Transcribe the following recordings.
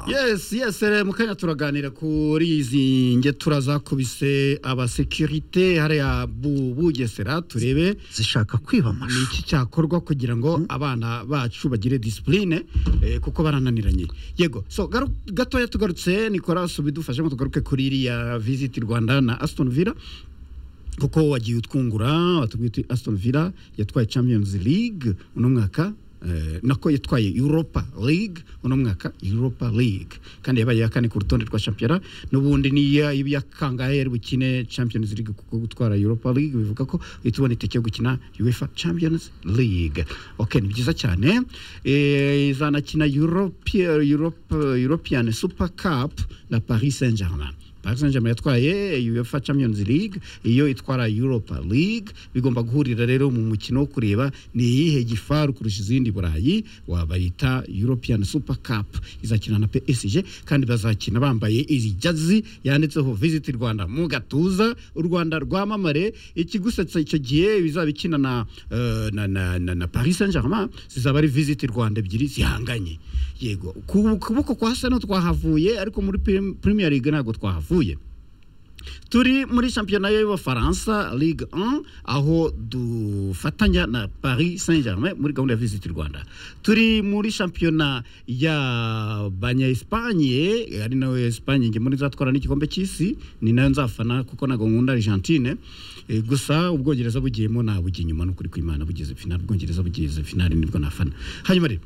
yes yes rero mu kanya turaganira kuri izi ngetura zakubise abasekirite hariya bugesera turebe zishaka kwiba ni amashu iki cyakorwa kugira ngo abana bacu bagire disipurine kuko barananiranye yego so garu- gatoya tugarutse nicolas bidufashemo tugaruke kuri iriya visiti rwanda na asitoni vila kuko wagiye utwungura watubwiye uti asitoni vila yatwaye champions league uno mwaka eh, nako yatwaye europa league uno mwaka europa league kandi yabaye iya kane ku rutonde rwa shampiyona n'ubundi niya ibiyakangahe bukine champions league kuko gutwara europa league bivuga ko uhita ubona itike yo gukina uefa champions league ok ni byiza cyane Eh, izanakina Europe- Europe- european super cup na paris saint germain paris saint germain yatwaye uefa champions league iyo itwara europa league bigomba guhurira rero mu mukino wo kureba ni iyihe gifaru kurusha izindi burayi wabayita european super cup izakina na psg kandi bazakina bambaye iri jazi yanditseho visit rwanda mu gatuza u rwanda rwamamare ikigusetsa icyo gihe bizaba ikina na, eh, na, na, na, na paris saint germain zizaba ari visit rwanda ebyiri zihanganye yego ku kuboko kwa sano twahavuye ariko muri Prim- premier league ntabwo twahavuye turi muri shampiyona y'abafaransa ligue 1 aho dufatanya na paris saint germain muri gahunda ya visit rwanda turi muri shampiyona ya banyayespanye ari nawe espanye nge muri zatwara n'igikombe cy'isi ni nayo nzafana kuko ntabwo nkunda argentine Eh, gusa ubwongereza bugiyemo nabujya inyuma ni ukuri kw'imana bugeze finali ubwongereza bugeze finali nibwo nafana hanyuma rero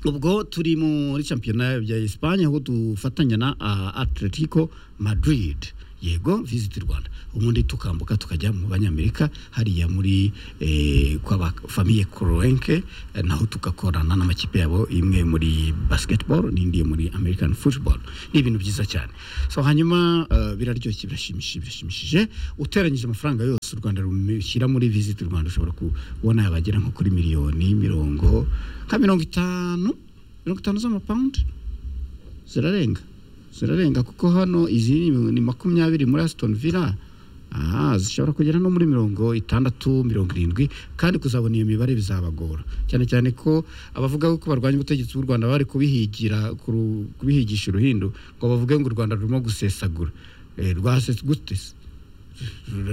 ubwo turi muri shampiyona ya Espagne aho dufatanya na ah, Atletico Madrid yego visit Rwanda ubundi tukambuka tukajya mu banyamerika hariya muri eh, kwa ba famille Kroenke eh, naho tugakorana n'amakipe yabo imwe muri basketball n'indi yo muri American football ni ibintu byiza cyane so hanyuma eh, biraryoshye birashimishije birashimishije uteranyije amafaranga yose u Rwanda rushyira muri visit Rwanda ushobora kubona yabagera nko kuri miliyoni mirongo nka mirongo itanu mirongo itanu z'amapawundi zirarenga zirarenga kuko hano izi ni- ni makumyabiri muri asitoni vila aha zishobora kugera no muri mirongo itandatu mirongo irindwi kandi kuzabona iyo mibare bizabagora cyane cyane ko abavuga ko barwanya ubutegetsi bw'u rwanda bari kubihigira kuru- kubihigisha uruhindu ngo bavuge ngo u rwanda rurimo gusesagura Eh, rwasetse gute se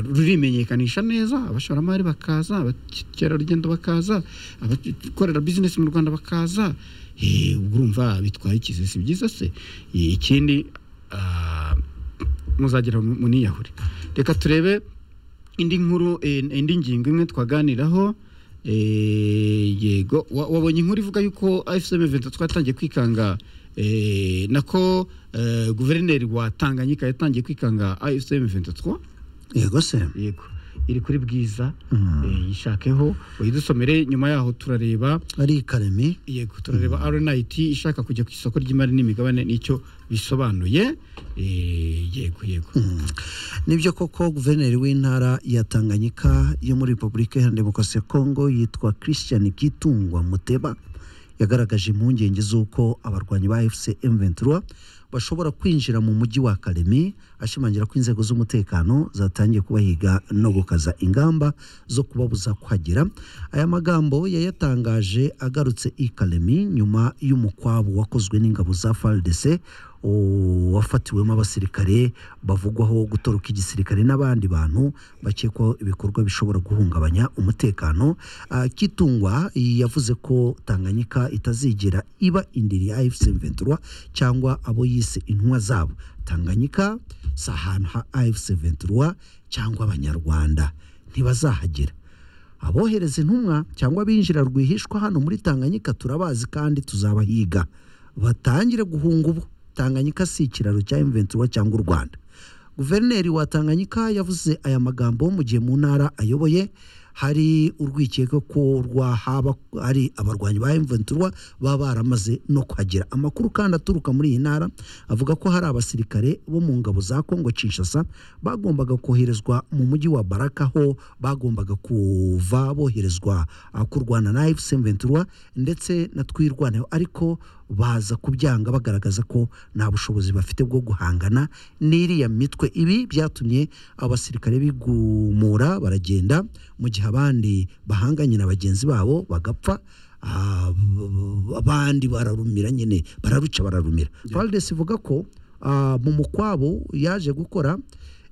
rurimenyekanisha neza abashoramari bakaza abakerarugendo bakaza abakorera bizinesi mu rwanda bakaza Eh, ubwo urumva bitwaye ikizi si byiza se Eh, ikindi ah, muzagira mu- muniyahure reka turebe indi nkuru eh, indi ngingo imwe twaganiraho eh, yego wa- wabonye inkuru ivuga yuko afcm event twatangiye kwikanga eh, nako eh, guverineri wa tanganyika yatangiye kwikanga afcm 23 yego se yego iri kuri bwiza Mm. eh, yishakeho uyidusomere nyuma yaho turareba ari karemi yego turareba aronayiti ishaka kujya ku isoko ry'imari n'imigabane nicyo bisobanuye eh, yego yego nibyo koko guverineri w'intara ya tanganyika yo muri repubulika iharanira demokarasi ya kongo yitwa christian kitungwa muteba yagaragaje impungenge z'uko abarwanyi ba fc m23 bashobora kwinjira mu mujyi wa karemi ashimangira ko inzego z'umutekano zatangiye kubahiga no gukaza ingamba zo kubabuza kuhagera aya magambo yayatangaje agarutse i karemi nyuma y'umukwabu wakozwe n'ingabo za fardc wafatiwemo abasirikare bavugwaho gutoroka igisirikare n'abandi bantu bakekwaho ibikorwa bishobora guhungabanya umutekano Ah, kitungwa yavuze ko tanganyika itazigera iba indiri ya afc ventura cyangwa abo yise intumwa zabo tanganyika si ahantu ha afc ventura cyangwa abanyarwanda ntibazahagera abohereza intumwa cyangwa abinjira rwihishwa hano muri tanganyika turabazi kandi tuzabahiga batangire guhunga ubu tanganyika si ikiraro cya imventura cyangwa u rwanda guverineri wa tanganyika yavuze aya magambo mu gihe mu ntara ayoboye hari urwikekwe ko rwahaba ari abarwanyi ba imventura baba baramaze no kuhagera amakuru kandi aturuka muri iyi ntara avuga ko hari abasirikare bo mu ngabo za kongo kinshasa bagombaga koherezwa mu mujyi wa baraka aho bagombaga kuva boherezwa ah, kurwana na fc ventura ndetse na twirwaneho ariko baza kubyanga bagaragaza ko nta bushobozi bafite bwo guhangana n'iriya mitwe ibi byatumye abasirikare bigumura baragenda mu gihe abandi bahanganye na bagenzi babo bagapfa ah, b- b- abandi bararumira nyine bararuca bararumira Valdes ivuga ko ah, mu mukwabo yaje gukora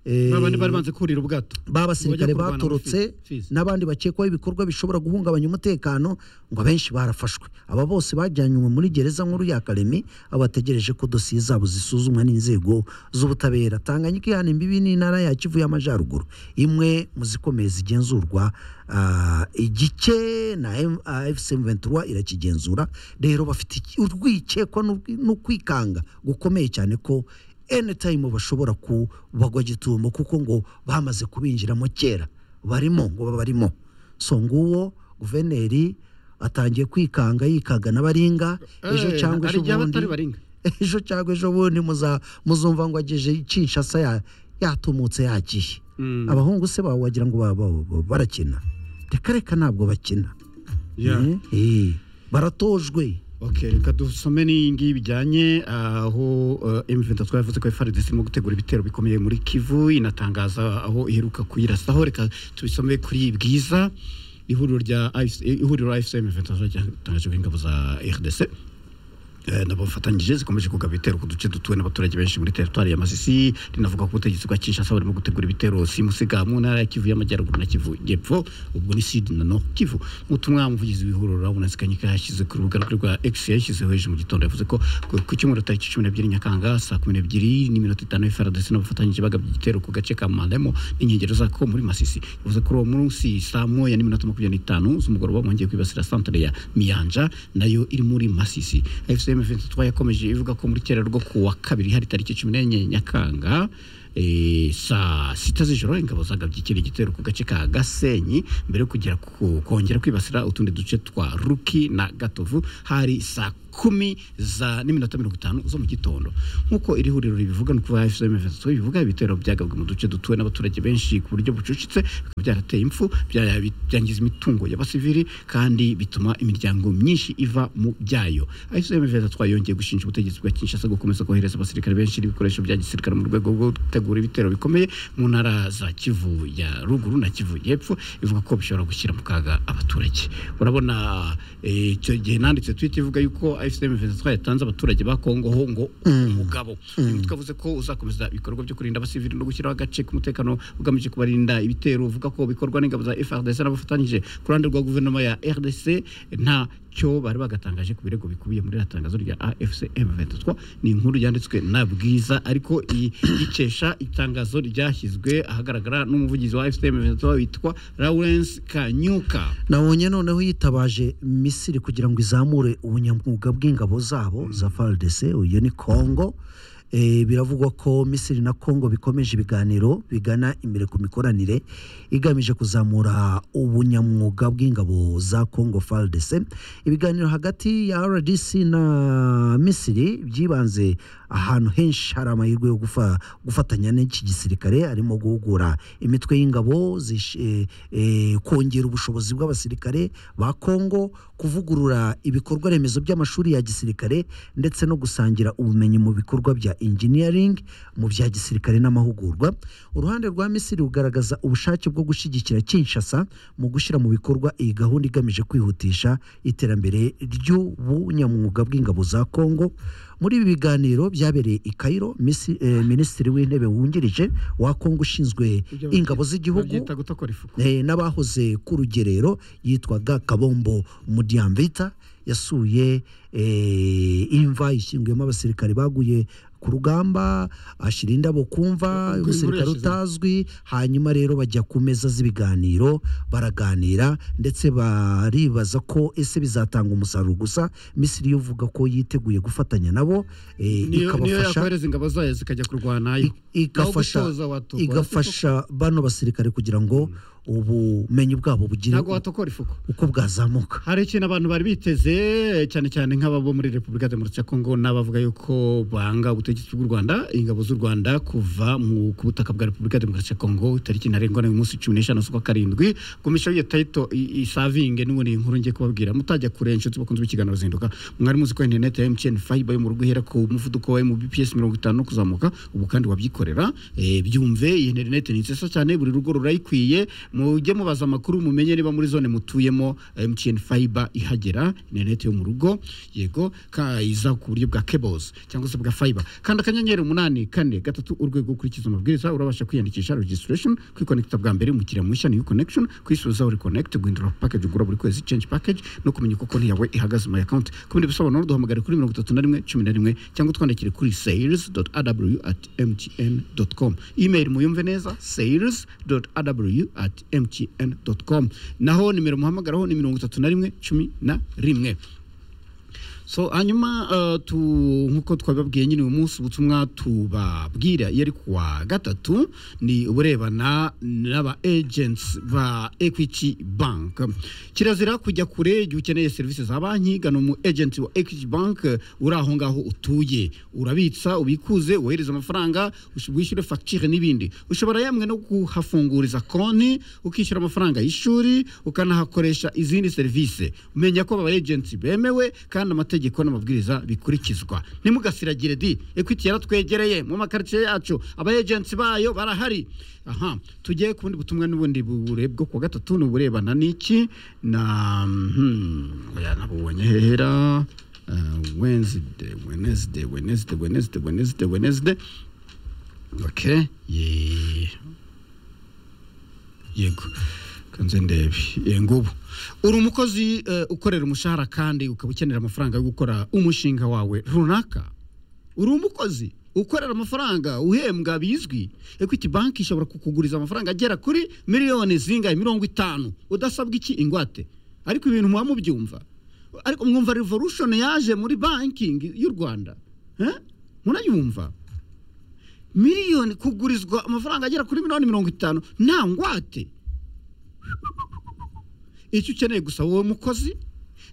eh, babandi bari banze kurira ubwato b'abasirikare Bajya kurwana batorotse mu Fizi. n'abandi bakekwaho ibikorwa bishobora guhungabanya umutekano ngo abenshi barafashwe aba bose bajyanywe muri gereza nkuru ya karemi aho bategereje ko dosiye zabo zisuzumwa n'inzego z'ubutabera tanganyika ihana imbibi n'intara ya kivu y'amajyaruguru imwe mu zikomeye zigenzurwa ah, igice na fcm 23 irakigenzura rero bafite iki- urwikekwa n'urwi- n'ukwikanga gukomeye cyane ko anytime bashobora kubagwa gitumo kuko ngo bamaze kubinjiramo kera barimo ngo babarimo so nguwo guverineri atangiye kwikanga yikaga n'abaringa ejo Eh, cyangwa ejo hari igihe aba atari bundi baringa ejo cyangwa ejo bundi muza- muzumva ngo ageje kinshasa ya- yatumutse yagiye Mm. abahungu se bawe wagira ngo ba- ba- ba- barakina reka reka ntabwo bakina Yeah. Mm, eh, baratojwe Okay, reka dusome n'iyingiyi bijyanye aho M23 yavuze ko FARDC irimo gutegura ibitero bikomeye muri Kivu inatangaza aho iheruka kuyirasaho reka tubisome kuri Bwiza ihuriro rya IFC ihuriro IFC M23 ryatangaje ko ingabo za RDC Eh, nabo bafatanyije zikomeje kugaba ibitero ku duce dutuwe n'abaturage benshi muri teritwari ya masisi rinavuga ko ubutegetsi bwa kinshasa burimo gutegura ibitero simusiga mu ntara ya kivu y'amajyaruguru na kivu y'epfo ubwo ni sud na no kivu mu butumwa umuvugizi w'ihuriro rabona sikanyika yashyize ku rubuga rwe rwa x yashyizeho ejo mu gitondo yavuze ko ku ku cyumweru tariki cumi n'ebyiri nyakanga saa kumi n'ebyiri n'iminota itanu frdc n'abafatanyije bagabye igitero ku gace ka malemo n'inkengero zako muri masisi yavuze kuri uwo munsi saa moya n'iminota makumyabiri n'itanu z'umugoroba bongeye kwibasira santere ya miyanja nayo iri muri masisi fcm 23 yakomeje ivuga ko muri kera rwo ku wa kabiri hari tariki cumi n'enye nyakanga eh, saa sita z'ijoro ingabo zagabye ikindi gitero ku gace ka gasenyi mbere yo kugera ku- kongera kwibasira utundi duce twa ruki na gatovu hari saa kumi za n'iminota mirongo itanu zo mu gitondo nk'uko iri huriro ribivuga ni ukuvuga fcm 23 bivuga ibitero byagabwe mu duce dutuwe n'abaturage benshi ku buryo bucucitse bikaba byarateye impfu bya- byangiza imitungo y'abasivili kandi bituma imiryango myinshi iva mu byayo ICM Vedatwa yongeye gushinja ubutegetsi bwa Kinshasa gukomeza kohereza abasirikare benshi n'ibikoresho bya gisirikare mu rwego rwo gutegura ibitero bikomeye mu ntara za Kivu ya ruguru na Kivu y'epfo ivuga ko bishobora gushyira mu kaga abaturage urabona eh, icyo gihe nanditse tweet ivuga yuko ICM Vedatwa yatanze abaturage ba Kongo ho ngo umugabo mm. twavuze ko uzakomeza ibikorwa byo kurinda abasivili no gushyiraho agace k'umutekano ugamije kubarinda ibitero uvuga ko bikorwa n'ingabo za FARDC n'abafatanyije ku ruhande rwa guverinoma ya RDC nta cyo bari bagatangaje ku birego bikubiye muri iri tangazo rya AFC M23 ni inkuru yanditswe na Bwiza ariko iyi ikesha itangazo ryashyizwe ahagaragara n'umuvugizi wa AFC M23 witwa Lawrence Kanyuka nabonye noneho yitabaje misiri kugira ngo izamure ubunyamwuga bw'ingabo zabo za faridese iyo ni kongo Eh, biravugwa ko misiri na kongo bikomeje ibiganiro bigana imbere ku mikoranire igamije kuzamura ubunyamwuga bw'ingabo za kongo faridese ibiganiro hagati ya rdc na misiri byibanze ahantu henshi hari amahirwe yo gufa- gufatanya n'iki gisirikare arimo guhugura imitwe y'ingabo zish- eh, eh, kongera ubushobozi bw'abasirikare ba kongo kuvugurura ibikorwa remezo by'amashuri ya gisirikare ndetse no gusangira ubumenyi mu bikorwa bya engineering mu bya gisirikare n'amahugurwa uruhande rwa misiri rugaragaza ubushake bwo gushyigikira kinshasa mu gushyira mu bikorwa iyi gahunda igamije kwihutisha iterambere ry'ubunyamwuga bw'ingabo za kongo muri ibi biganiro byabereye i Cairo Misi- eh, minisitiri w'intebe wungirije wa kongo ushinzwe ingabo z'igihugu babyita gutokora ifuku eh, n'abahoze ku rugerero yitwaga kabombo mudiamvita yasuye eh, imva ishyinguyemo abasirikare baguye ku rugamba ashyira indabo kumva Ubwo umusirikare yashyizemo. utazwi hanyuma rero bajya ku meza z'ibiganiro baraganira ndetse baribaza ko ese bizatanga umusaruro gusa misiri yo uvuga ko yiteguye gufatanya nabo eh, niyo niyo ikabafasha yakohereza ingabo zayo zikajya kurwana I- yo igafasha gutoza watokoza igafasha bano basirikare kugira ngo ubumenyi bwabo bugire ntabwo watokora ifuku uko bwazamuka hari ikintu abantu bari biteze cyane cyane nka nk'ababo muri repubulika demokarasi ya kongo n'abavuga yuko banga ubutegetsi bw'u rwanda ingabo z'u rwanda kuva mu ku butaka bwa repubulika demokarasi ya kongo tariki ntarengwa ni umunsi cumi n'eshanu z'ukwa karindwi komisiyo y'iyo tayito isavinge n'ubundi nkuru ngiye kubabwira mutajya kure inshuti bakunze b'ikiganiro zinduka mwari muzi ko interineti ya emutiyeni fayiba yo mu rugo ihera ku muvuduko wa mbps mirongo itanu no kuzamuka ubu kandi wabyikorera Eh, byumve iyi interineti ni nziza cyane buri rugo rurayikwiye mujye mubaza amakuru mumenye niba muri zone mutuyemo emutiyeni fayiba ihagera interineti yo mu rugo yego ka- iza ku buryo bwa kebozi cyangwa se bwa fayiba kandi akanyenyeri umunani kane gatatu urwego ukurikiza amabwiriza urabasha kwiyandikisha regisitiresheni kwikonekita bwa mbere umukiriya mushya ni connection kwisubiza uri connect guhindura package ugura buri kwezi change package no kumenya uko konti yawe ihagaze my account ku bindi bisobanuro duhamagare kuri mirongo itatu na rimwe cumi na rimwe cyangwa twandikire kuri sales aw mtn com email muyumve neza sales aw mtn com naho nimero muhamagaraho ni mirongo itatu na rimwe cumi na rimwe so hanyuma eh, tu nk'uko twabibabwiye nyine uyu munsi ubutumwa tubabwira yari kuwa gatatu ni uburebana n'aba agents ba equity bank kirazira kujya kure igihe ukeneye serivisi za banki gana umu agent wa equity bank eh, uri aho ngaho utuye urabitsa ubikuze wohereza amafaranga ush- wishyure facture n'ibindi ushobora yamwe no kuhafunguriza konti ukishyura amafaranga y'ishuri ukanahakoresha izindi serivisi umenya ko aba agents bemewe kandi amategeko n'amabwiriza bikurikizwa ntimugasiragire di equity yaratwegereye mu makaritsiye yacu aba agents bayo barahari aha tugiye ku bundi butumwa n'ubundi bure- bwo ku wa gatatu ni uburebana n'iki na hmm, oya, nabubonye hera Uh, Wednesday, Wednesday, Wednesday, Wednesday, Wednesday, Wednesday. Okay. Yeah. yego kanze ndebe ye ngubu uri umukozi eh, ukorera umushahara kandi ukaba ukenera amafaranga yo gukora umushinga wawe runaka uri umukozi ukorera amafaranga uhembwa bizwi equity bank ishobora kukuguriza amafaranga agera kuri miliyoni zingahe mirongo itanu udasabwa iki ingwate ariko ibintu muba mubyumva ariko mwumva revolution yaje muri banking y'u rwanda Eh? murayumva miliyoni kugurizwa amafaranga agera kuri miliyoni mirongo itanu nta ngwate icyo ukeneye gusa wowe mukozi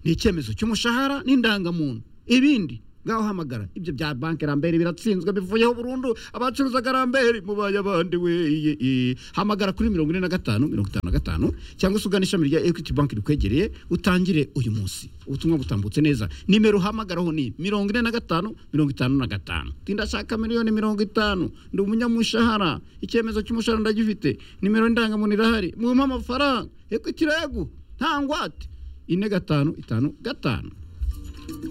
ni icyemezo cy'umushahara n'indangamuntu ibindi ngaho hamagara ibyo bya banki rambere biratsinzwe bivuyeho burundu abacuruzaga rambere mubaye abandi we iye, iye. hamagara kuri mirongo ine na gatanu mirongo itanu na gatanu cyangwa se ugana ishami rya equity bank rikwegereye utangire uyu munsi ubutumwa butambutse neza nimero uhamagaraho ni mirongo ine na gatanu mirongo itanu na gatanu tindashaka miliyoni mirongo itanu ndi umunyamushahara icyemezo cy'umushahara ndagifite nimero indangamuntu irahari mumpa amafaranga equity regu nta ngwate ine gatanu itanu gatanu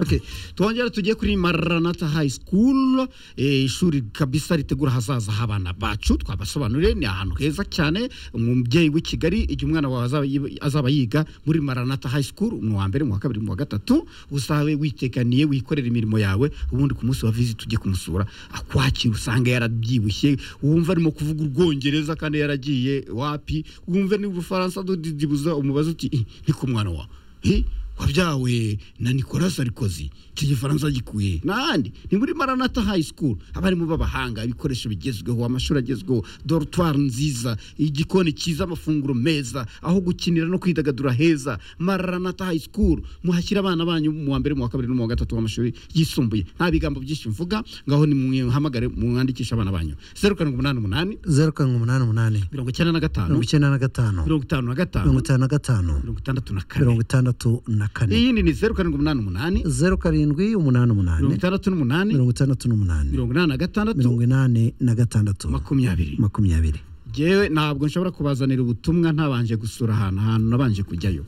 Okay. Tuongera tujye kuri Maranatha High School eh, ishuri kabisa ritegura hazaza habana bacu twabasobanuriye ni ahantu heza cyane umubyeyi w'i Kigali igihe umwana wawe azaba yi- azaba yiga muri Maranatha High School mu wa mbere mu wa kabiri mu wa gatatu usabe witekaniye wikorera imirimo yawe ubundi ku munsi wa visit tujye kumusura akwakira usanga yarabyibushye wumva arimo kuvuga urwongereza kandi yaragiye wapi wumve ni ubufaransa dudidibuza umubaza uti "Ih, ni ku mwana wawe Hi? wabyawe na nicolas sarkozy icyo gifaransa gikuye n'ahandi ni muri maranata high school abarimu b'abahanga ibikoresho bigezweho amashuri agezweho dortoire nziza igikoni cyiza amafunguro meza aho gukinira no kwidagadura heza maranata high school muhashyira abana banyu mu wa mbere mu wa kabiri no mu wa gatatu w'amashuri yisumbuye nta bigambo byinshi mvuga ngaho nimwhamagare mwandikishe abana banyu zeru karindwi umunani umunani zeru karindwi umunani umunani mirongo icyenda na gatanu mirongo icyenda na gatanu mirongo itanu na gatanu mirongo itanu na gatanu mirongo itandatu na kane mirongo itandatu na kane iyindi ni zeru karindwi umunani umunani zeru karindwi umunani mirongo umunani itandatu n'umunani mirongo itandatu n'umunani mirongo inani na gatandatu mirongo inani na gatandatu makumyabiri makumyabiri jewe ntabwo nshobora kubazanira ubutumwa ntabanje gusura ahantu ahantu nabanje kujyayo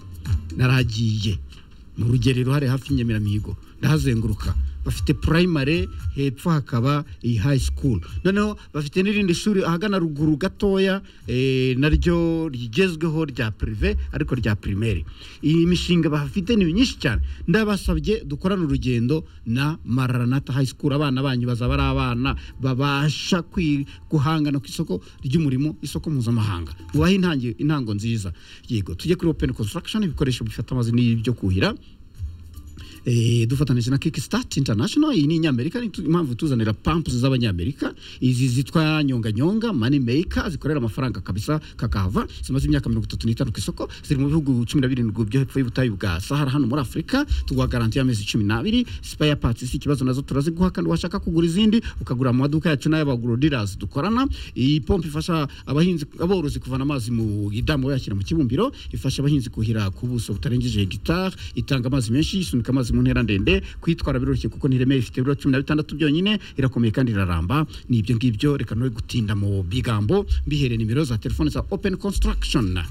naragiye mu rugerero hari hafi y'inyemeramihigo ndahazenguruka bafite primary hepfo hakaba iyi high school noneho bafite n'irindi shuri ahagana ruguru gatoya eh, naryo rigezweho rya prive ariko rya primaire iyi mishinga bahafite ni myinshi cyane ndabasabye dukorane urugendo na maranata high school abana banyu bazaba ari abana babasha kwi- guhangana ku isoko ry'umurimo isoko mpuzamahanga ubahe intangi- intango nziza yego tujye kuri open construction ibikoresho bifata amazi n'ibyo kuhira eh, dufatanije na kickstart international iyi ni inyamerika ni tu- impamvu tuzanira pampu z'abanyamerika izi zitwa nyonganyonga money maker zikorera amafaranga kabisa kakahava zimaze imyaka mirongo itatu n'itanu ku isoko ziri mu bihugu cumi na birindwi byo hepfo y'ubutayu bwa sahara hano muri afurika tuguha garanti y'amezi cumi n'abiri spare parts si ikibazo nazo turaziguha kandi washaka kugura izindi ukagura mu maduka yacu n'ay'abaguro dealers dukorana iyi pompo ifasha abahinzi aborozi kuvana amazi mu idamu bayashyira mu kibumbiro ifasha abahinzi kuhira ku buso butarengeje hegitari itanga amazi menshi isunika amazi mu ntera ndende kuyitwara biroroshye kuko ntiremeye ifite ibiro cumi na bitandatu byonyine irakomeye kandi iraramba ni ibyo ngibyo reka no gutinda mu bigambo mbihereye nimero za telefone za open construction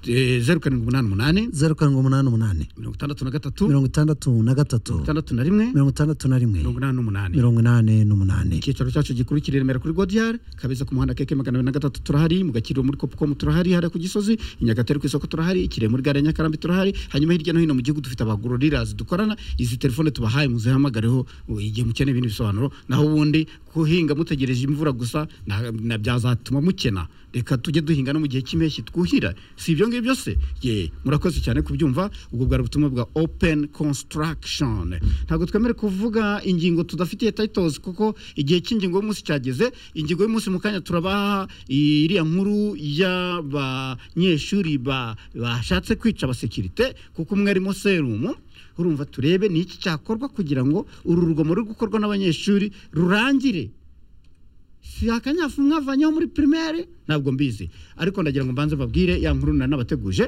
Eh, zeru karindwi umunani umunani zeru karindwi umunani umunani mirongo itandatu na gatatu mirongo itandatu na gatatu itandatu na rimwe mirongo itandatu na rimwe mirongo inani n'umunani mirongo inani n'umunani icyicaro cyacu gikuru kiri i remera kuri godiyari kabeza ku muhanda keke magana abiri na gatatu turahari mu gakiriro muri kopukomu turahari hariya ku gisozi i nyagatare ku isoko turahari i kirehe muri gare ya nyakarambi turahari hanyuma hirya no hino mu gihugu dufite abagororirazi dukorana izi telefone tubahaye muzihambagareho uh, igihe mukeneye ibindi bisobanuro naho ubundi guhinga mutegereje imvura gusa na- na byazatuma mukena reka tujye duhinga no mu gihe cy'impeshyi twuhira si ibyo ngibyo se ye murakoze cyane kubyumva ubwo bwari ubutumwa bwa open construction ntabwo twemere kuvuga ingingo tudafitiye titles kuko igihe cy'ingingo y'umunsi cyageze ingingo y'umunsi mu kanya turabaha iriya nkuru y'abanyeshuri ba- bashatse kwica abasekirite kuko umwe arimo serumu urumva turebe ni iki cyakorwa kugira ngo uru rugomo ruri gukorwa n'abanyeshuri rurangire si akanyafu mwavanyeho muri primaire ntabwo mbizi ariko ndagira ngo mbanze babwire ya nkuru nari nabateguje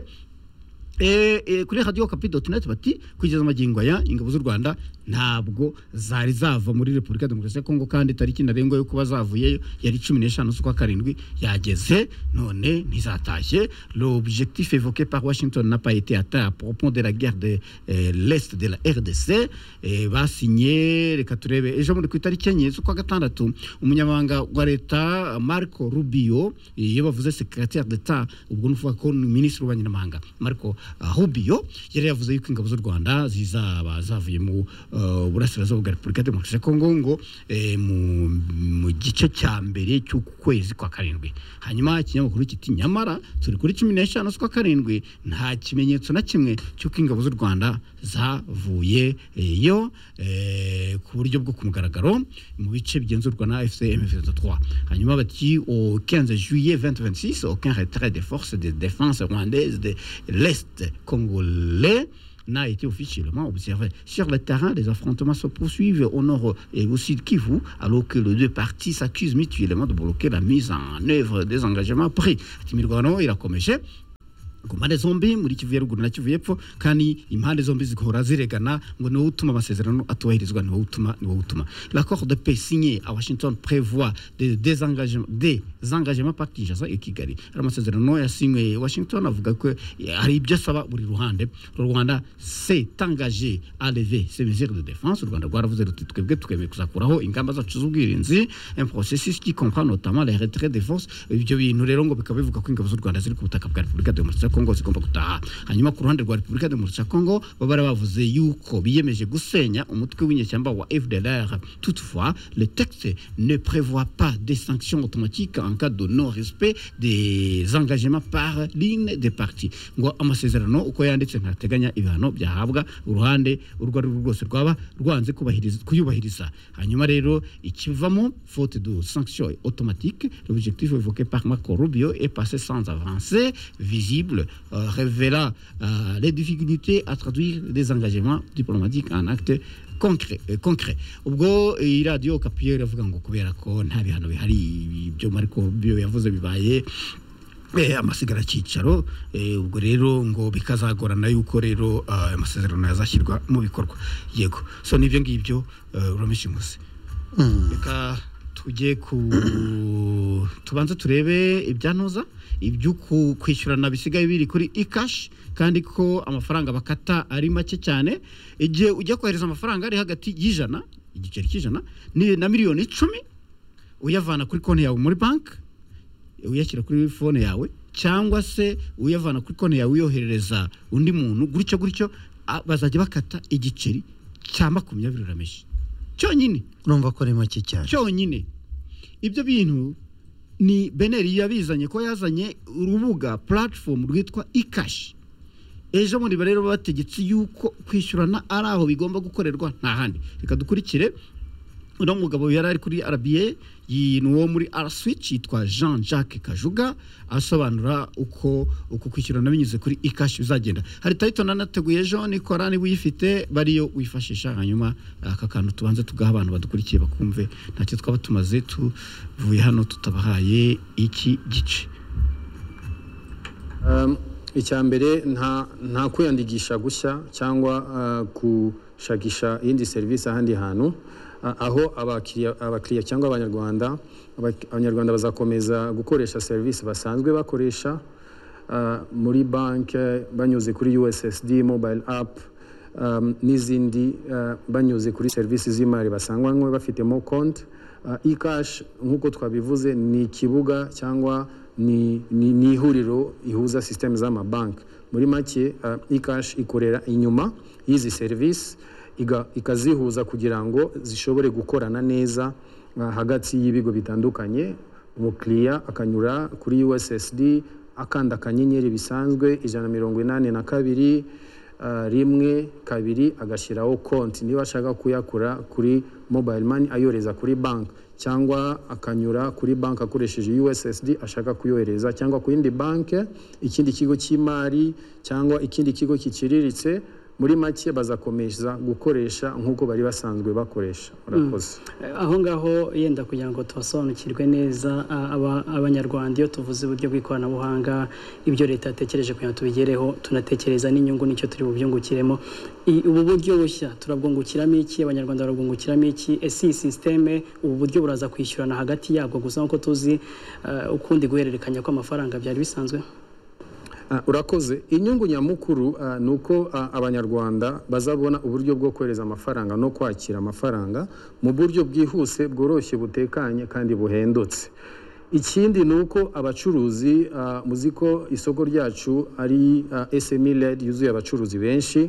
Eh, eh, kuri radio kapi doti neti bati kugeza amagingo aya ingabo z'u rwanda ntabwo zari zava muri repubulika ya demokarasi ya kongo kandi tariki ntarengwa yo kuba zavuyeyo yari cumi n'eshanu z'ukwa karindwi yageze none ntizatashye l'objectif évoqué par washington n'a pas été atteint à propos de la guerre de eh, l'est de la rdc eh, basinye reka turebe ejo muri ku itariki enye z'ukwa gatandatu umunyamabanga wa leta marco rubio iyo bavuze secrétaire d'etat ubwo nuvuga ko ni minisitiri w'abanyamahanga marco uh, rubio yari yavuze yuko ingabo z'u rwanda zizaba zavuye mu uh, burasirazuba bwa repubulika ya demokarasi ya kongo ngo eh, mu, mu gice cya mbere cy'uku kwezi kwa karindwi hanyuma ikinyamakuru kiti nyamara turi kuri cumi n'eshanu z'ukwa karindwi nta kimenyetso na kimwe cy'uko ingabo z'u rwanda zavuyeyo eh, ku buryo bwo ku mugaragaro mu bice bigenzurwa na fcm 23 hanyuma bati au 15 juillet 2026 aucun retrait des forces de défense rwandaises de l'est congolais n'a été officiellement observé. Sur le terrain, les affrontements se poursuivent au nord et au sud Kivu, alors que les deux parties s'accusent mutuellement de bloquer la mise en œuvre des engagements pris. Timirwano irakomeje ku mpande zombi muri kivu ya ruguru na kivu y'epfo kandi impande zombi zigahora ziregana ngo niwo utuma amasezerano atubahirizwa niwo utuma niwo utuma l'accord de paix signé à washington prévoit des désengagements des engagements partijasa i kigali ari amasezerano yasinywe washington avuga ko hari ibyo asaba buri ruhande u rwanda s'est engagé à lever ces mesures de défense u rwanda rwaravuze ruti twebwe twemeye kuzakuraho ingamba zacu z'ubwirinzi un processus qui comprend notamment les retraits des forces ibyo bintu rero ngo bikaba bivuga ko ingabo z'u rwanda ziri ku butaka bwa repubulika demokarasi ya kongo zigomba gutaha hanyuma ku ruhande rwa repubulika demokarasi ya kongo baba bari bavuze yuko biyemeje gusenya umutwe w'inyeshyamba wa fdlr toutefois le texte ne prévoit pas des sanctions automatiques en cas de non respect des engagements par ligne des partis ngo amasezerano uko yanditse ntateganya ibihano byahabwa uruhande urwo ari rwo rwose rwaba rwanze kubahiriza- kuyubahiriza hanyuma rero ikivamo faute de sanction automatique l'objectif évoqué par Marco Rubio est passé sans avancée visible euh, révélant euh, les difficultés à traduire des engagements diplomatiques en actes concret eh, concret ubwo iyi radio kapiyo iravuga ngo kubera ko nta bihano bihari ibyo Marco Rubio yavuze bibaye Eh, amasigara cyicaro eh, ubwo rero ngo bikazagorana yuko rero ah, amasezerano yazashyirwa mu bikorwa yego so nibyo ngibyo eh, urameshe musi reka tujye ku tubanze turebe ibyanoza ibyo kwishyurana bisigaye biri kuri ikashi kandi ko amafaranga bakata ari make cyane igihe ujya kohereza amafaranga ari hagati y'ijana igiceri cy'ijana ni- na miliyoni icumi uyavana kuri konti yawe muri banki uyashyira kuri fone yawe cyangwa se uyavana kuri konti yawe uyoherereza undi muntu gutyo gutyo a- bazajya bakata igiceri cya makumyabiri urameshi cyonyine urumva ko ari make cyane cyonyine ibyo bintu ni beneri yabizanye ko yazanye urubuga platform rwitwa ikashi ejo bundi rero bategetse yuko kwishyurana ari aho bigomba gukorerwa nta handi reka dukurikire uno mugabo yari ari kuri rba ni uwo muri araswici yitwa jean jacques kajuga asobanura uko uko kwishyurana binyuze kuri ikashi uzagenda hari tayito nanateguye ejo nikora niba uyifite bariyo wifashisha hanyuma aka kantu tubanza tugaha abantu badukurikiye bakumve ntacyo twaba tumaze tuvuye hano tutabahaye iki gice icya mbere nta kwiyandikisha gushya cyangwa gushakisha iyindi serivisi ahandi hantu aho abakiriya cyangwa abanyarwanda abanyarwanda bazakomeza gukoresha serivisi basanzwe bakoresha muri banki banyuze kuri ussd mobile apu n'izindi banyuze kuri serivisi z'imari basanganywe bafitemo konti ikashi nk'uko twabivuze ni ikibuga cyangwa ni ihuriro ihuza sisiteme z'amabanki muri make ikashi ikorera inyuma y'izi serivisi ikazihuza kugira ngo zishobore gukorana neza hagati y'ibigo bitandukanye umukiriya akanyura kuri ussd akanda akanyenyeri bisanzwe ijana na mirongo inani na kabiri rimwe kabiri agashyiraho konti niba ashaka kuyakura kuri mobile mani ayohereza kuri banki cyangwa akanyura kuri banki akoresheje ussd ashaka kuyohereza cyangwa ku yindi banki ikindi kigo cy'imari cyangwa ikindi kigo kiciriritse muri make bazakomeza gukoresha nk'uko bari basanzwe bakoresha murakoze aho ngaho yenda kugira ngo tubasobanukirwe neza abanyarwanda iyo tuvuze uburyo bw'ikoranabuhanga ibyo leta yatekereje kugira ngo tubigereho tunatekereza n'inyungu nicyo turi bubyungukiremo ubu buryo bushya turabwungukiramo iki abanyarwanda barabwungukiramo iki ese iyi sisiteme ubu buryo buraza kwishyurana hagati yabwo gusa nk'uko tuzi ukundi guhererekanya kw'amafaranga byari bisanzwe urakoze inyungu nyamukuru ni uko abanyarwanda bazabona uburyo bwo kohereza amafaranga no kwakira amafaranga mu buryo bwihuse bworoshye butekanye kandi buhendutse ikindi ni uko abacuruzi muzi ko isoko ryacu ari SME led yuzuye abacuruzi benshi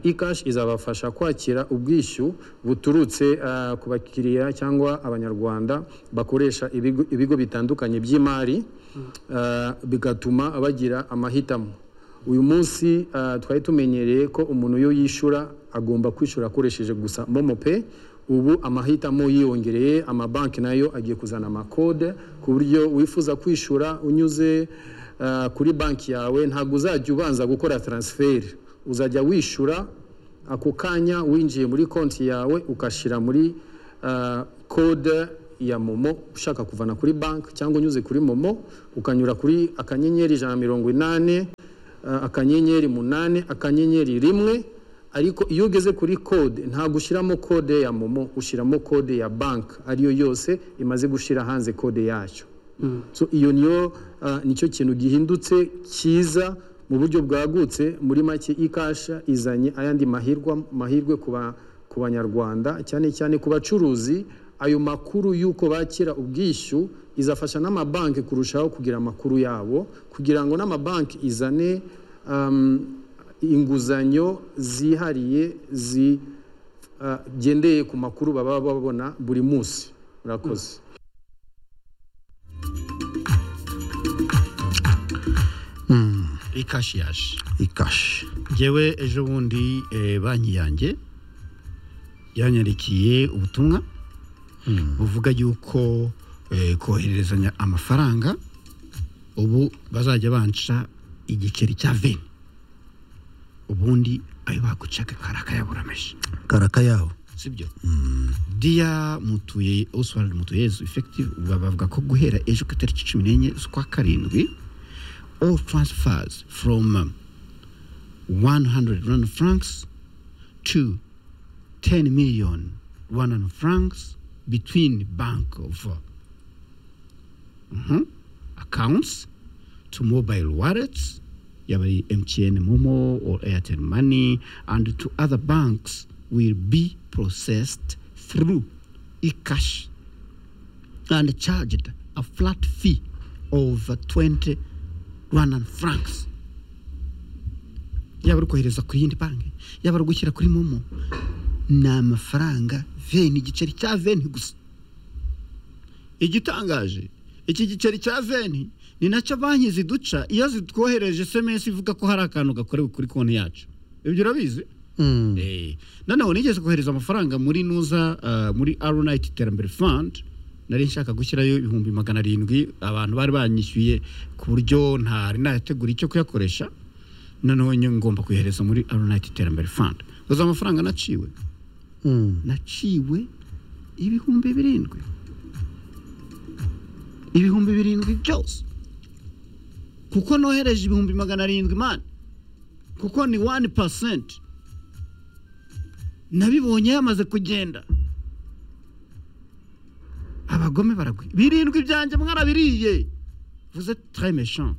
ikashi izabafasha kwakira ubwishyu buturutse ku bakiriya cyangwa abanyarwanda bakoresha ibigo bitandukanye by'imari bigatuma bagira amahitamo uyu munsi twari tumenyereye ko umuntu iyo yishyura agomba kwishyura akoresheje gusa momo pe ubu amahitamo yiyongereye amabanki nayo agiye kuzana amakode ku buryo wifuza kwishyura unyuze kuri banki yawe ntabwo uzajya ubanza gukora taransiferi uzajya wishyura ako kanya winjiye muri konti yawe ugashyira muri kode ya momo ushaka kuvana kuri banki cyangwa unyuze kuri momo ukanyura kuri akanyenyeri ijana na mirongo inani akanyenyeri munani akanyenyeri rimwe ariko iyo ugeze kuri kode ntabwo ushyiramo kode ya momo ushyiramo kode ya banki ariyo yose imaze gushyira hanze kode yacyo iyo niyo nicyo kintu gihindutse cyiza mu buryo bwagutse muri make ikasha izanye ayandi mahirwe ku banyarwanda cyane cyane ku bacuruzi ayo makuru y'uko bakira ubwishyu izafasha n'amabanki kurushaho kugira amakuru yabo kugira ngo n'amabanki izane inguzanyo zihariye zigendeye ku makuru baba babona buri munsi murakoze ikashi yaje ikashi ngewe ejo bundi banki yanjye yanyandikiye ubutumwa buvuga yuko kohererezanya amafaranga ubu bazajya banca igiceri cya veni ubundi ayo bagucaga karakayaburameje karakayaho si byo diya mutuye oswald mutuyezu efekitivu bavuga ko guhera ejo ku itariki cumi n'enye z'ukwa karindwi all transfers from 100 rwanda francs to 10 million rwanda francs between bank of uh -huh, accounts to mobile wallets yaba mtn momo or airtel money and to other banks will be processed through ecash and charged a flat fee of 20 rwandan francs yaba ari kohereza ku yindi banki yaba ari gushyira kuri momo ni amafaranga veni igiceri cya veni gusa igitangaje iki giceri cya veni ni nacyo banki ziduca iyo zitwohereje esemesi ivuga ko hari akantu gakorewe kuri konti yacu ibyo urabizi Mm. Eh, noneho nigeze kohereza amafaranga muri nuza ah, muri aronayiti iterambere fund nari nshaka gushyirayo ibihumbi magana arindwi abantu bari banyishyuye ku buryo ntari nategura icyo kuyakoresha noneho nyo- ngomba kuyohereza muri aronayiti iterambere fund uzi amafaranga naciwe Mm. naciwe ibihumbi birindwi ibihumbi birindwi byose kuko nohereje ibihumbi magana arindwi mani kuko ni wani pasenti nabibonye yamaze kugenda abagome baragwi birindwi byanjye mwarabiriye vuze tre méchant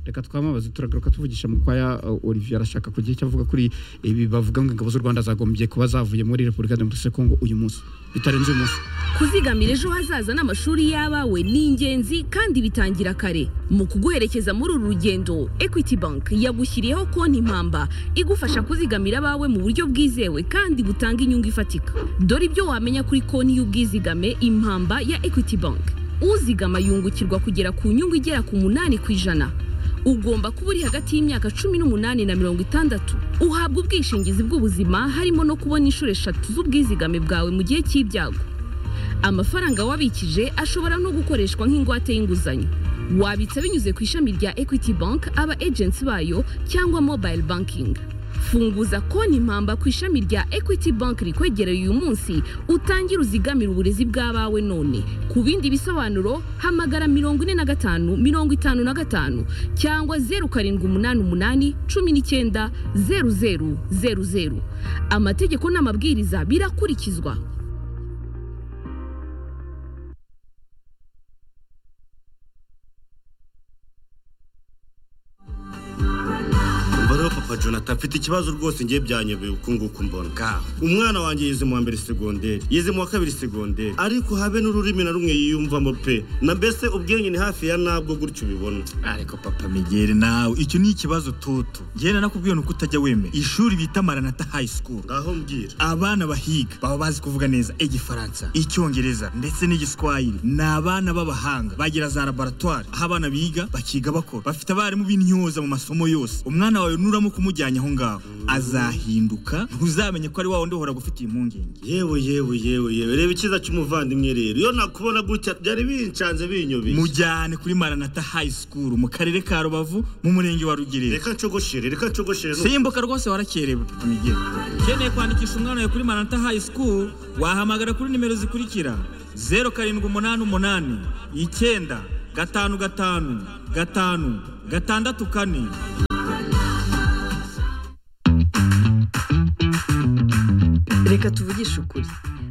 reka twamamaze turagaruka tuvugisha mukwaya uh, olivier arashaka kugira icyo avuga kuri ibi bavuga ngo ingabo z'u rwanda zagombye kuba zavuye muri repubulika demokarasi ya kongo uyu munsi bitarenze uyu munsi kuzigamira ejo hazaza n'amashuri y'abawe ni ingenzi kandi bitangira kare mu kuguherekeza muri uru rugendo equity bank yagushyiriyeho konti impamba igufasha kuzigamira abawe mu buryo bwizewe kandi butanga inyungu ifatika dore ibyo wamenya kuri konti y'ubwizigame impamba ya equity bank uzigama yungukirwa kugera ku nyungu igera ku munani ku ijana ugomba kuba uri hagati y'imyaka cumi n'umunani na mirongo itandatu uhabwa ubwishingizi bw'ubuzima harimo no kubona inshuro eshatu z'ubwizigame bwawe mu gihe cy'ibyago amafaranga wabikije ashobora no gukoreshwa nk'ingwate y'inguzanyo wabitsa binyuze ku ishami rya equity bank aba agents bayo cyangwa mobile banking funguza konti impamba ku ishami rya equity bank rikwegereye uyu munsi utangire uzigamire uburezi bw'abawe none ku bindi bisobanuro hamagara mirongo ine na gatanu mirongo itanu na gatanu cyangwa zeru karindwi umunani umunani cumi n'icyenda zeru zeru zeru zeru amategeko n'amabwiriza birakurikizwa Mbaraho papa Jonathan afite ikibazo rwose ngiye byanyobeye uku nguku mbona ka umwana wanjye yize mu wa mbere segonderi yize mu wa kabiri segonderi ariko habe n'ururimi na rumwe yiyumvamo pe na mbese ubwenge ni hafi ya nabwo gutyo ubibona ariko papa migeri nawe icyo ni ikibazo tutu njyewe nakubwiye ni uko utajya wemera ishuri bita maranata high school ngaho mbwira abana bahiga baba bazi kuvuga neza igifaransa icyongereza ndetse n'igiswahili ni abana b'abahanga bagira za laboratwari aho abana biga bakiga bakora bafite abarimu b'intyoza mu masomo yose umwana wawe nuramo kumujyanye aho ngaho azahinduka ntuzamenye ko ari wa wundi uhora gufitiye impungenge yewe yewe yewe yewe reba icyiza cy'umuvandimwe rero iyo nakubona gutya byari bincanze binyobeye mujyane kuri maranata high school mu karere ka rubavu mu murenge wa rugerera reka ncogoshere reka ncogoshere n'ubu. simbuka rwose warakerewe papa migeri ukeneye kwandikisha umwana wawe kuri maranata high school wahamagara kuri nimero zikurikira zeru karindwi umunani umunani icyenda gatanu gatanu gatanu gatandatu kane reka tuvugishe ukuri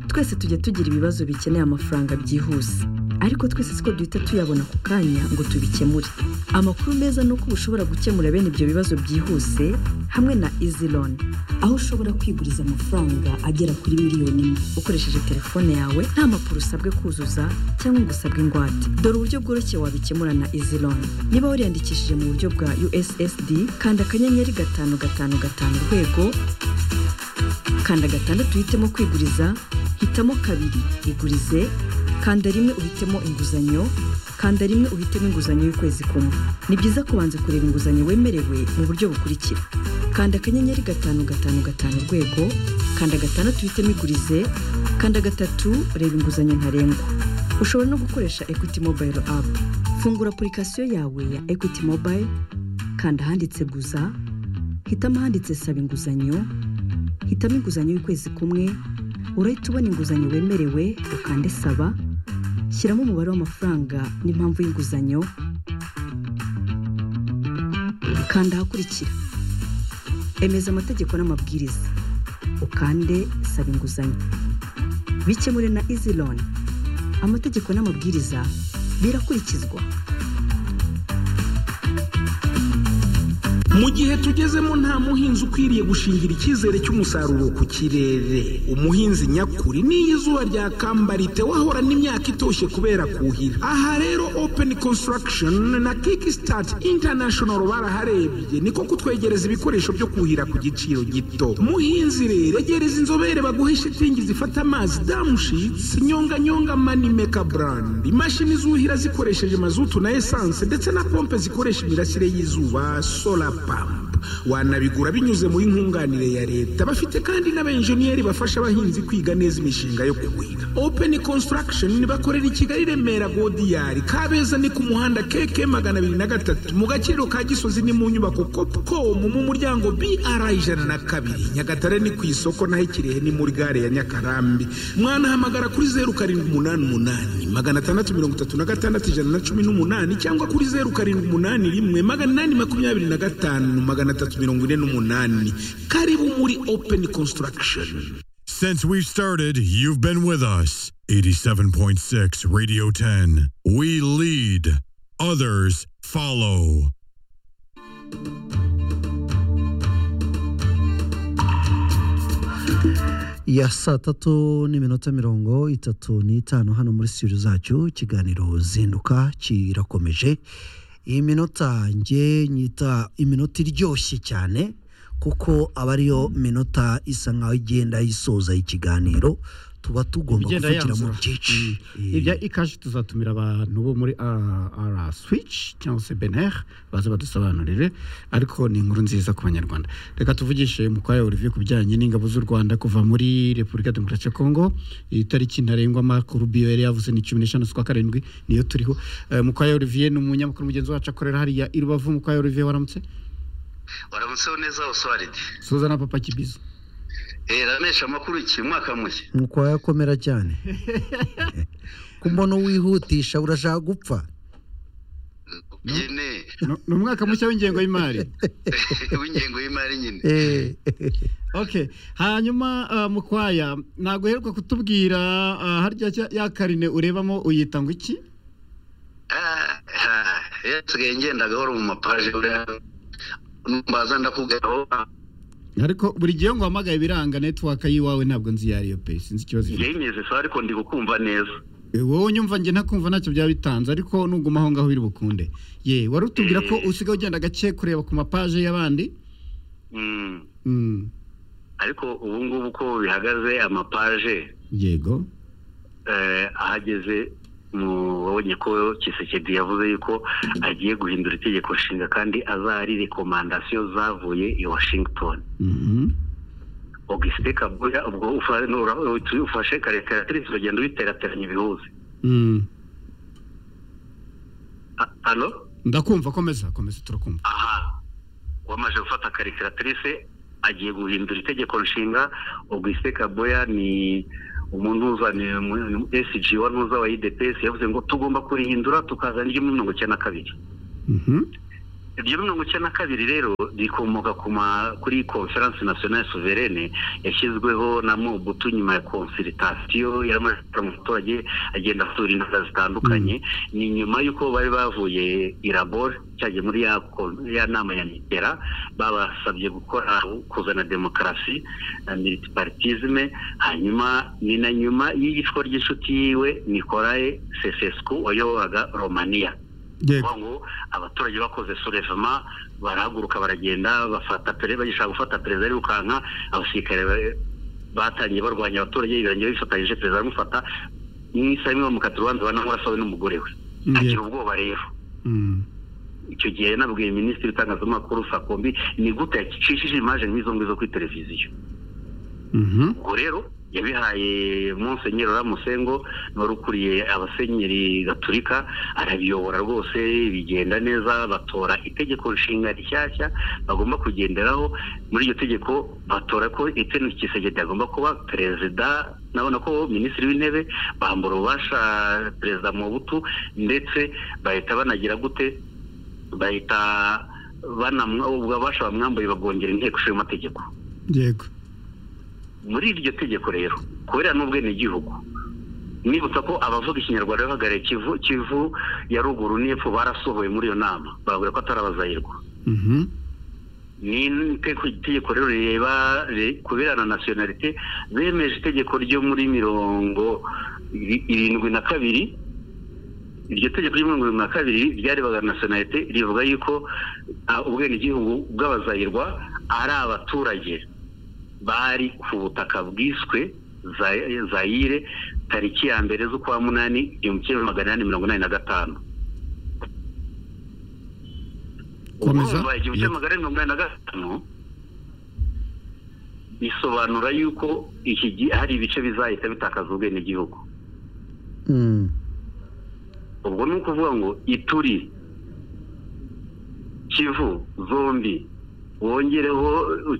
twese tujya tugira ibibazo bikeneye amafaranga byihuse ariko twese siko duhita tuyabona ku kanya ngo tubikemure amakuru meza ni uko uba ushobora gukemura bene ibyo bibazo byihuse hamwe na izi loni aho ushobora kwiguriza amafaranga agera kuri miliyoni imwe ukoresheje telefone yawe nta mpapuro usabwe kuzuza cyangwa ngo usabwe ingwate dore uburyo bworoshye wabikemura na izi loni niba wariyandikishije mu buryo bwa ussd kanda akanyenyeri gatanu gatanu gatanu urwego kanda gatandatu uhitemo kwiguriza hitamo kabiri igurize kanda rimwe uhitemo inguzanyo kanda rimwe uhitemo inguzanyo y'ukwezi kumwe ni byiza kubanza kureba inguzanyo wemerewe mu buryo bukurikira kanda akanyenyeri gatanu gatanu gatanu urwego kanda gatandatu uhitemo igurize kanda gatatu reba inguzanyo ntarengwa ushobora no gukoresha equity mobile app fungura apurikasiyo yawe ya equity mobile kanda ahanditse guza hitamo ahanditse saba inguzanyo hitamo inguzanyo y'ukwezi kumwe urahita ubona inguzanyo wemerewe ukande saba shyiramo umubare w'amafaranga n'impamvu y'inguzanyo kanda ahakurikira emeza amategeko n'amabwiriza ukande saba inguzanyo bikemure na izi loni amategeko n'amabwiriza birakurikizwa mu gihe tugezemo nta muhinzi ukwiriye gushingira icyizere cy'umusaruro ku kirere umuhinzi nyakuri n'iyo izuba ryakambariye wahorana imyaka itoshye kubera kuhira aha rero openi konsitaragishoni na kiki sitati intanashono baraharebye niko kutwegereza ibikoresho byo kuhira ku giciro gito muhinzi rero egereza inzobere baguhe shitingi zifata amazi damushitsi nyonganyonga manimeka burandi imashini zuhira zikoresheje mazutu na esanse ndetse na pompe zikoresha imirasire y'izuba sola pampu wanabigura binyuze muri nkunganire ya leta bafite kandi n'abenjeniyeri bafasha abahinzi kwiga neza imishinga yo kuhira openi konsitaragishoni bakorera i kigali remera godiyari kabeza ni ku muhanda keke magana abiri na gatatu mu gaciro ka gisozi ni mu nyubako kopukomu mu muryango br ijana na kabiri nyagatare ni ku isoko naho ikirehe ni muri gare ya nyakarambi mwanahamagara kuri zeru karindwi umunani umunani magana atandatu mirongo itatu na gatandatu ijana na cumi n'umunani cyangwa kuri zeru karindwi umunani rimwe magana inani makumyabiri na gatanu magana atatu mirongo ine n'umunani karibu muri openi konsitaragishoni Since we started, you've been with us. 87.6 Radio 10. We lead, others follow. ya saa tatu n'iminota mirongo itatu n'itanu hano muri studio zacu ikiganiro zinduka kirakomeje iyi minota njye nyita iminota iryoshye cyane kuko aba ariyo minota isa nkaho igenda yisoza ikiganiro tuba tugomba Igenda kuvugira mu yanzura. byinshi Eh, ibya ikashi tuzatumira abantu bo muri ara swici cyangwa se bener baza badusobanurire ariko ni inkuru nziza ku banyarwanda reka tuvugishe mukwaya olivier ku bijyanye n'ingabo z'u rwanda kuva muri repubulika ya demokarasi ya kongo itariki ntarengwa marco rubio yari yavuze ni cumi n'eshanu z'ukwa karindwi niyo turiho Eh, mukwaya olivier ni umunyamakuru mugenzi wacu akorera hariya i rubavu mukwaya olivier waramutse waramutseho neza oswaridi suza na papa kibizo ranesha amakuru iki mwaka mushya nuko wayakomera cyane ku mbono wihutisha urashaka gupfa nyine No- ni umwaka mushya w'ingengo y'imari w'ingengo y'imari nyine Eh, Okay. Hanyuma uh, mukwaya ntabwo uheruka kutubwira uh, harya cya- ya karine urebamo uyita ngo iki? Ah, ah, yasigaye ngenda gahoro mu mapaje buriya mbaza ndakubwira aho Ariko buri gihe ngo hamagaye biranga network yiwawe ntabwo nzi iyo ari yo pe sinzi ikibazo ifite. yenyeze sawa ariko ndi gukumva neza Eh, Wowe nyumva njye ntakumva ntacyo byaba bitanze ariko nuguma aho ngaho biri bukunde. Ye, wari utubwira ko usigaye ugenda gake kureba ku mapaje y'abandi? Mm, Mm. ariko ubu ngubu uko bihagaze amapaje Yego. eh, ahageze mu wabonye ko kisekedi yavuze yuko agiye guhindura itegeko nshinga kandi azahari rekomandasiyo zavuye i washington Mhm. augustin kabuya ubwo ufa- nura- ufashe karikiratirise uragenda ubiterateranya ibihuza Mm. A- hano Ndakumva komeza komeza turakumva. aha wamaze gufata karikiratirise agiye guhindura itegeko nshinga augustin kabuya ni umunuza ni umu- sg wanuza wa idps yavuze ngo tugomba kurihindura tukazana iryo muri mirongo icyenda na kabiri Mhm. iryo mirongo icyenda na kabiri rero rikomoka ku ma- kuri konferanse nasiyonali suverene yashyizweho na mobutu nyuma ya konsiritasiyo yaramaze gukora mu baturage agenda asura intara zitandukanye ni nyuma y'uko bari bavuye irabor cyagiye muri ya kon- ya nama ya nigera babasabye gukora kuzana demokarasi na militiparitizme hanyuma ni na nyuma y'iyicwa ry'inshuti yiwe nikolae sesesku wayoboraga romaniya Yego. kuvuga ngo abaturage bakoze surevema barahaguruka baragenda bafata pere bagishaka gufata perezida arirukanka abasirikare ba- batangiye barwanya abaturage birangira bifatanyije perezida aramufata mu isaha imwe bamukata urubanza banamurasawe n'umugore we agira Yego. ubwoba rero Mm. icyo gihe yanabwiye minisitiri w'itangazamakuru sakombi ni gute yacishije imaje nk'izo ngizo kuri televiziyo Mhm. ubwo rero yabihaye monsenyeri ramusengo wari ukuriye abasenyeri gaturika arabiyobora rwose bigenda neza batora itegeko nshinga rishyashya bagomba kugenderaho muri iryo tegeko batora ko eteni kisegedi agomba kuba perezida nabona ko minisitiri w'intebe bambura ububasha perezida mubutu ndetse bahita banagira gute bahita banamwa- ubwo ububasha bamwambuye babwongera inteko ishinga amategeko Yego. muri iryo tegeko rero kubera n'ubwenegihugu nibutsa ko abavuga ikinyarwanda bahagarariye kivu kivu ya ruguru n'epfo barasohowe muri iyo nama bababwira ko atari abazayirwa Mhm. ni itegeko rero rireba ri- kuberana nasiyonalite bemeje itegeko ryo muri mirongo iri- irindwi na kabiri iryo tegeko ryo muri mirongo irindwi na kabiri ryarebaga nasiyonalite rivuga yuko ah, ubwenegihugu bw'abazayirwa ari abaturage bari ku butaka bwiswe Za- zayire tariki ya mbere z'ukwa munani igihumbi kimwe magana inani mirongo inani na gatanu komeza urumva igihumbi kimwe magana mirongo inani na gatanu bisobanura yuko iki gi- hari ibice bizahita bitakaza ubwenegihugu Mm. ubwo ni ukuvuga ngo ituri kivu zombi wongereho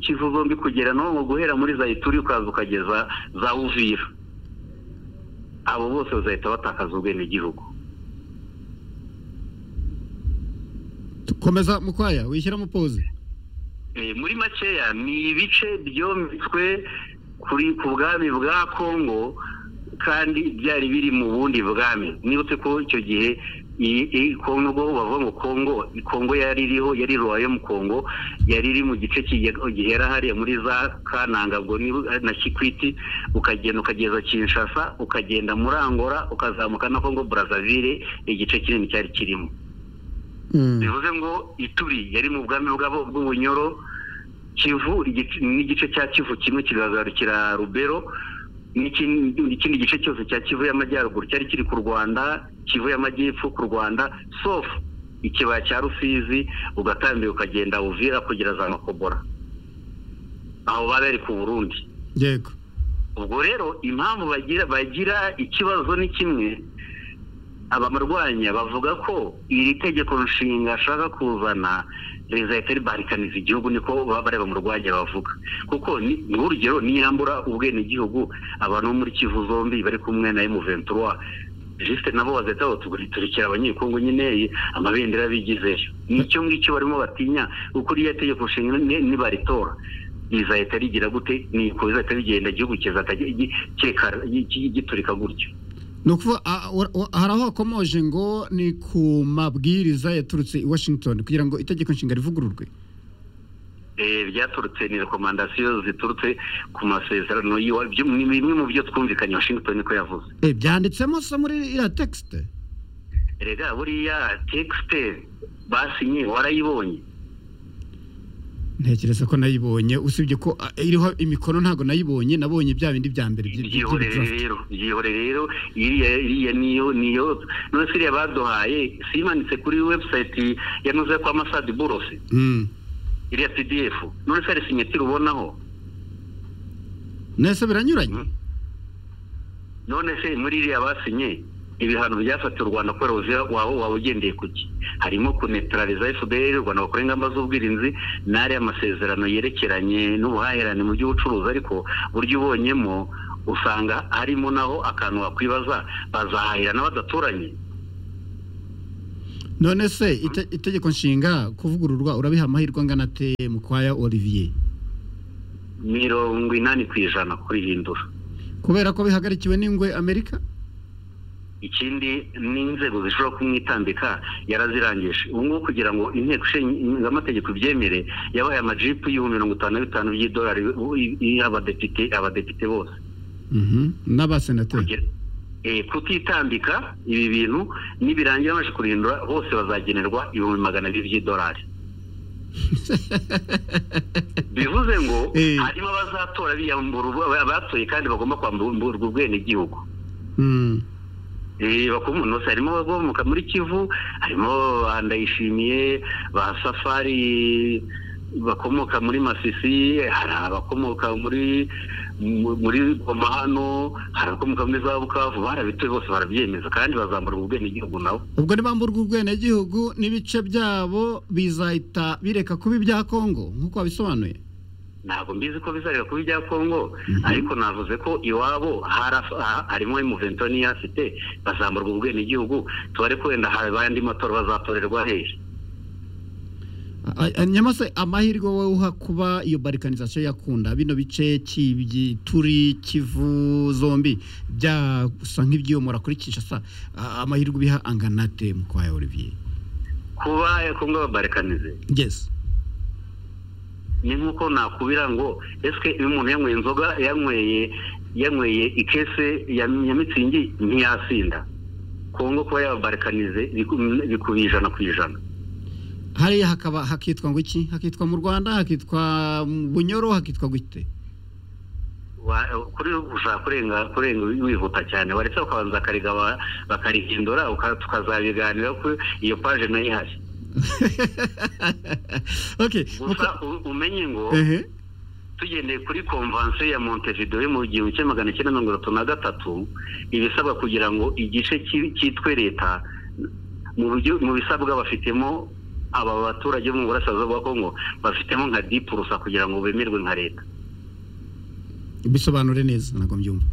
kivu zombi kugera no mu guhera muri za ituri ukaza ukageza za uvira abo bose bazahita batakaza ubwenegihugu komeza mukwaya wishyira mu pause Eh, muri makeya ni ibice byometswe kuri ku bwami bwa kongo kandi byari biri mu bundi bwami nibutse ko icyo gihe iyi iyi kongo bavuga ngo kongo kongo yari iriho yari royal kongo yari iri mu gice kige- gihera hariya muri za kananga ubwo ni na kikwiti ukagenda ukageza kinshasa ukagenda muri angola ukazamuka na kongo brazzaville igice kinini cyari kirimo bivuze ngo ituri yari mu bwami bwabo bw'ubunyoro kivu igice- n'igice cya kivu kimwe kiragarukira rubero n'ikindi n'ikindi gice cyose cya kivu y'amajyaruguru cyari kiri ku rwanda kivu y'amajyepfo ku rwanda sofu ikibaya cya rusizi ugatambira ukagenda uvira kugera za makobora aho baba bari ku burundi yego ubwo rero impamvu bagira bagira ikibazo ni kimwe abamarwanya bavuga ko iri tegeko nshinga ashaka kuzana rizahita ribarikaniza igihugu niko baba bareba mu rwanya bavuga kuko ni- nk'urugero niyambura ubwenegihugu abantu bo muri kivu zombi bari kumwe na emuventura jisite nabo bazahita batuguritira abanyekongo nyine amabendera bigizeyo nicyo ngicyo barimo batinya kuko iriya tegeko nshinga ni- nibaritora rizahita rigira gute niko rizahita rigenda igihugu kizahita gi- kikara- gi- giturika gutyo ni ukuvuga a- wa- wa- hari aho hakomoje ngo ni ku mabwiriza yaturutse i washington kugira ngo itegeko nshinga rivugururwe eh, byaturutse ni rekomandasiyo ziturutse ku masezerano y'iwa- byo- ni bimwe mu byo twumvikanye washington ko yavuze Eh, byanditsemo se muri iriya tekisite rega buriya tekisite basinye warayibonye ntekereza ko nayibonye usibye ko a, iriho imikono ntabwo nayibonye nabonye bya bindi bya mbere by'i- by'i- byihorere by'i- rero byihore rero iriya iriya niyo niyo none se iriya baduhaye simanitse kuri website yanoze kwa masadi borose Mm. iriya pdf none se hari sinyatire ubonaho nese biranyuranye none se muri iriya basinye ibihano byafatiwe u rwanda kubera ubuzima wawe waba ugendeye ku ki harimo kunetraliza fpr u rwanda bakora ingamba z'ubwirinzi n'ariya masezerano yerekeranye n'ubuhahirane mu by'ubucuruzi ariko buryo ubonyemo usanga harimo naho akantu wakwibaza bazahahirana badaturanye none se ite- itegeko nshinga kuvugururwa urabiha amahirwe angana ate mukwaya olivier mirongo inani ku ijana kurihindura kubera ko bihagarikiwe n'ingwe amerika ikindi n'inzego zishobora kumwitambika yarazirangije ubu ngubu kugira ngo inteko ishinga amategeko ibyemere yabaye amajipu y'ibihumbi mirongo itanu na bitanu by'idolari y'abadepite abadepite bose Mhm. n'abasenateri kugira eh, kutitambika ibi bintu nibirangira baje kurihindura bose bazagenerwa ibihumbi magana abiri by'idolari bivuze ngo harimo abazatora biyambura ubu- abatoye kandi bagomba kwamburwa ubwenegihugu Mm. Eh, bakomuna bose harimo abakomoka muri kivu harimo ba ndayishimiye ba safari bakomoka muri masisi hari abakomoka muri mu- muri goma hano hari abakomoka muri za bukavu barabituye bose barabyemeza kandi bazamburwa ubwenegihugu nabo ubwo nibamburwa ubwenegihugu n'ibice byabo bizahita bireka kuba ibya kongo nk'uko wabisobanuye ntabwo mbizi ko bizarira kuba ibya kongo ariko navuze ko iwabo harafa- ha- harimo imuvento niyo afite bazamburwa ubwenegihugu tubare ko wenda hari abandi matora bazatorerwa hehe A- a- nyamase amahirwe wowe uha kuba iyo barikanizasiyo yakunda bino bice cy'ibituri kivu zombi byasa nk'ibyiyomora kuri kinshasa a- amahirwe ubiha angana ate mukwaya olivier kuba kongo babarekanize yes ni nk'uko nakubira ngo ese iyo umuntu yanyweye inzoga yanyweye yanyweye ikese ya ya mitsingi ntiyasinda kongo kuba yababarikanize bikubiye ijana ku ijana hariya hakaba hakitwa ngo iki hakitwa mu rwanda hakitwa mu bunyoro hakitwa gute Wa- kuri ushaka kurenga kurenga wihuta cyane waretse ukabanza bakariga ba- bakarihindura uka- tukazabiganira ko iyo paje nayo ihashye okay gusa u- umenye ngo ehe tugendeye kuri konvansiyo ya montevideo yo mu gihumbi kimwe magana cyenda mirongo itatu na gatatu ibisabwa kugira ngo igice ki- cyitwe leta mu buryo- mu bisabwa bafitemo aba baturage bo mu burasirazuba bwa kongo bafitemo nka dipurusa kugira ngo bemerwe nka leta bisobanure neza ntabwo mbyumva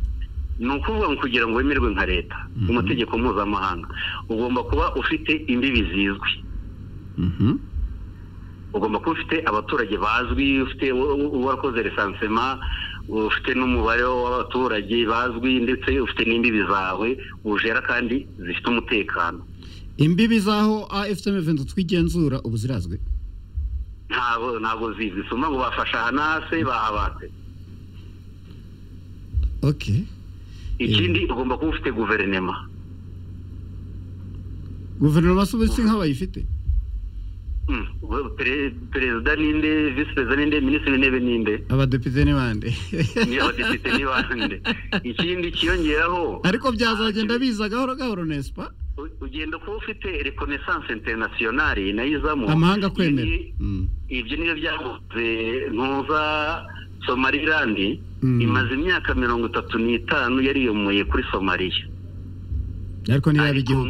ni ukuvuga ngo kugira ngo wemerwe nka leta mu mategeko mpuzamahanga ugomba kuba ufite imbibi zizwi ugomba kuba ufite abaturage bazwi ufite u- u- uwarakoze resansema ufite n'umubare w'abaturage bazwi ndetse ufite n'imbibi zawe ujera kandi zifite umutekano imbibi z'aho afuteme venti twigenzura ubu zirazwi ntabwo ntabwo zizwi si ukuvuga ngo bafasha hanase bahabatse okay ikindi ugomba kuba ufite guverinema guverinoma se ubu si nk'abayifite Mm, pere- perezida ninde visi perezida ninde minisitiri w'intebe ninde abadepite n'ibandi ni abadepite ni bande ikindi kiyongeraho ariko byazagenda biza gahoro gahoro nespa ugenda kuba ufite reconnaissance internationale nayo izamo amahanga kwemera Mm. ibyo nibyo byaguze ntuza somaliland imaze imyaka mirongo itatu n'itanu yariyomoye kuri somaliya ariko ntiyaba igihugu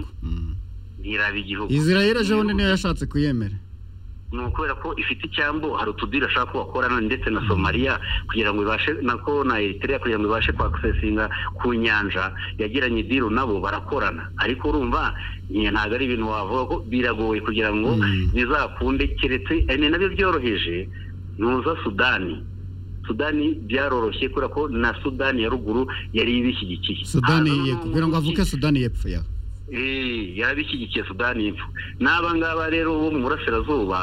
ntiraba igihugu israel ejo bundi niyo yashatse kuyemera ni ukubera ko ifite icyambu hari utudiri ashaka ko bakorana ndetse na somaliya kugira ngo ibashe nako na eritrea kugira ngo ibashe kwakisesinga ku nyanja yagiranye idiru nabo barakorana ariko urumva nye- ntabwo ari ibintu wavuga ko biragoye kugira ngo bizakunde keretse eh, ni nabyo byoroheje ntuza sudani sudani byaroroshye kubera ko na sudani ya ruguru yari ibishyigikiye sudani Haza ye kugira ngo avuke sudani yepfo ya Eh, yarabishyigikiye sudani y'epfo n'aba ngaba rero bo mu burasirazuba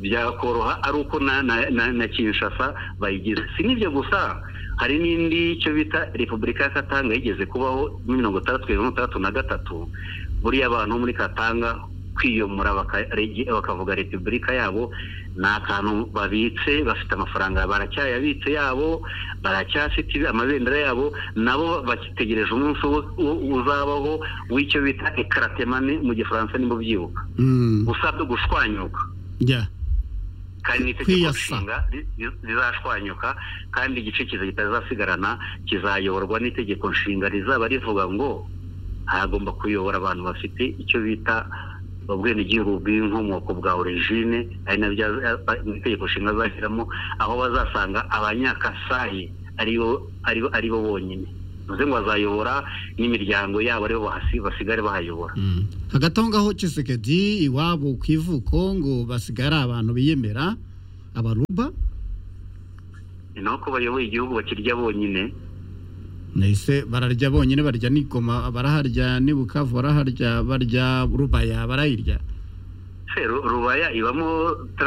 byakoroha ari uko na, na, na, na kinshasa bayigize si n'ibyo gusa hari n'indi icyo bita repubulika ya katanga yigeze kubaho muri mirongo itandatu mirongo itandatu na gatatu buriya abantu bo muri katanga kwiyomora baka- regi- bakavuga repubulika yabo ni akantu babitse bafite amafaranga baracyayabitse yabo baracyafite amabendera yabo nabo bagitegereje umunsi wo- wo- uzabaho w'icyo bita ekaratemane mu gifaransa nimba ubyibuka gusabwa gushwanyuka ya kandi n'itegeko nshinga ri- ri- rizashwanyuka kandi igice kiza kitazasigarana kizayoborwa n'itegeko nshinga rizaba rivuga ngo hagomba kuyobora abantu bafite icyo bita ubwenegihugu bw'inkomoko bwa origine ari nabyo aza- a- mu itegeko nshinga azashyiramo aho bazasanga abanyakasayi aribo aribo aribo bonyine bivuze ngo bazayobora n'imiryango yabo aribo bahasi- basigare bahayobora hagati aho ngaho cisekedi iwabo ku ivuko ngo basigare abantu biyemera abaruba ni naho ko bayoboye igihugu bakirya bonyine nahise bararya bonyine barya n'igoma baraharya n'ibukavu baraharya barya rubaya barayirya se ru- rubaya ibamo tra-